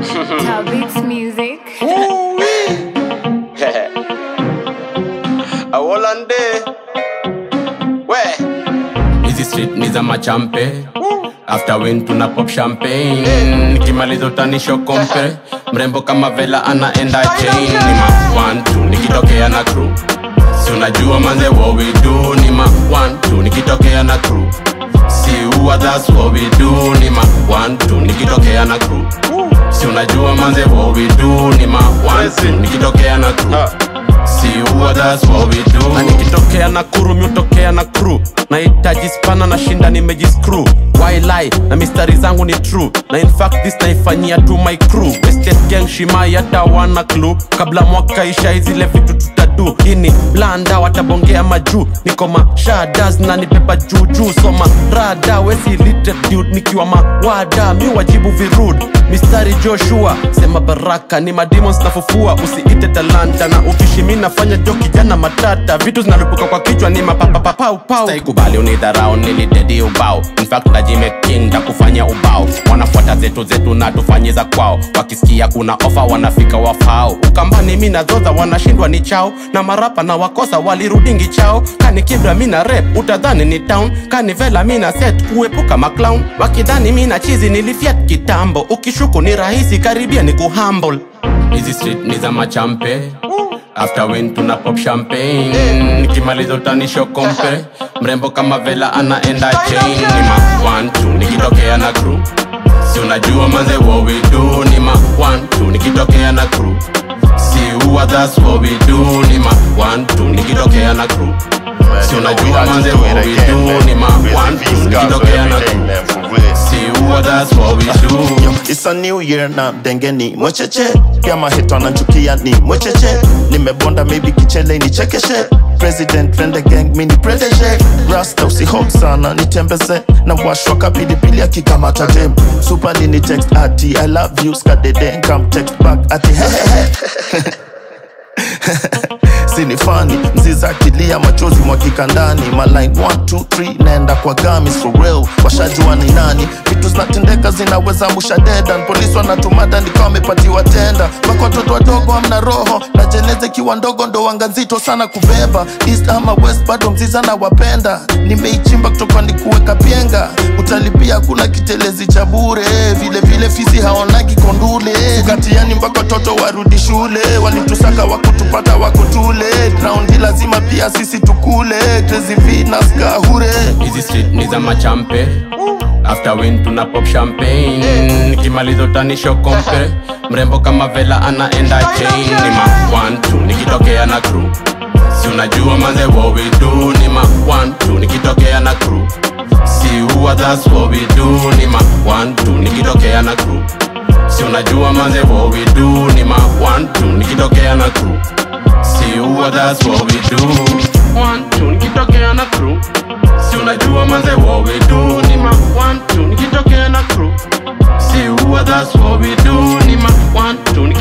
Tell Beats Music. awolande we hizi street ni za machampe after win tuna pop champagne nikimaliza utanisho kompe mrembo kama vela anaenda chain ni ma one two nikitokea na crew si unajua manze what we do ni ma one two nikitokea na crew si uwa that's what we do ni ma one two nikitokea na crew si unajua manze what we do ni ma one two nikitokea na crew si uwa that's what we do na nikitokea na kuru miutokea na crew nahitaji spana na shinda nimejiskru wili na mistari zangu ni true na in fact this naifanyia tu my crew Estate gang shimai hata wana clue kabla mwaka isha izile vitu tutadu ini blanda watabongea majuu niko mashadas na nipepa juujuu soma rada wesi literate dude nikiwa mawada mi wajibu virud mistari joshua sema baraka ni mademons nafufua usiite talanta na ukishi mi nafanya jo kijana matata vitu zinalipuka kwa kichwa ni mapapapapaupau kubali unidharau nilidedi ubao infact najimeking kufanya ubao wanafuata zetu zetu na tufanyiza kwao wakisikia kuna ofa wanafika wafao ukambani mi nazoza wanashindwa ni chao na marapa na wakosa walirudingi chao kani kibra mi na rep utadhani ni town kani vela mi na set kuepuka maclown wakidhani mi na chizi nilifiat kitambo ukishuku ni rahisi karibia ni kuhumble hizi street ni za machampe after win tuna pop champagne nikimaliza utanisho kompe mrembo kama vela anaenda chain ni ma one two nikitokea na crew si unajua manze what we do ni ma one two nikitokea na crew si uwa that's what we do ni ma one two nikitokea na crew si unajua manze what we do ni ma one two nikitokea na crew si uwa that's what we do It's a new year na dengeni mwecheche pia mahito ananchukia ni mwecheche nimebonda maybe kichele ni chekeshe president rende gang mini protege rasta usihok sana nitembeze na washwa kapilipili akikamata dem supali ni text ati i love you skadede come text back ati hehehe sini fani mziza akilia machozi mwakika ndani maline 123 naenda kwa gamis for real washajua ni nani vitu zinatendeka zinaweza musha dedan polisi wanatumada nikawa wamepatiwa tenda mpaka watoto wadogo amna roho na jeneze kiwa ndogo ndo wanga nzito sana kubeba east ama west bado mziza na wapenda nimeichimba kutoka ni kuweka pienga utalipia hakuna kitelezi cha bure vile vile fisi haonagi kondule katiani mpaka watoto warudi shule walitusaka wakutupata wakutule raundi lazima pia sisi tukule Crazy Venus kahure hizi street ni za machampe after win tuna pop champagne nikimaliza utanisho kompe mrembo kama vela anaenda chain ni ma one two nikitokea na crew si unajua manze what we do ni ma one two nikitokea na crew si uwa that's what we do ni ma one two nikitokea na crew si unajua manze what we do ni ma one two nikitokea na crew si uwa that's what we do one two nikitokea na crew si unajua manze what we do ni ma one two nikitokea na crew si uwa that's what we do ni ma one two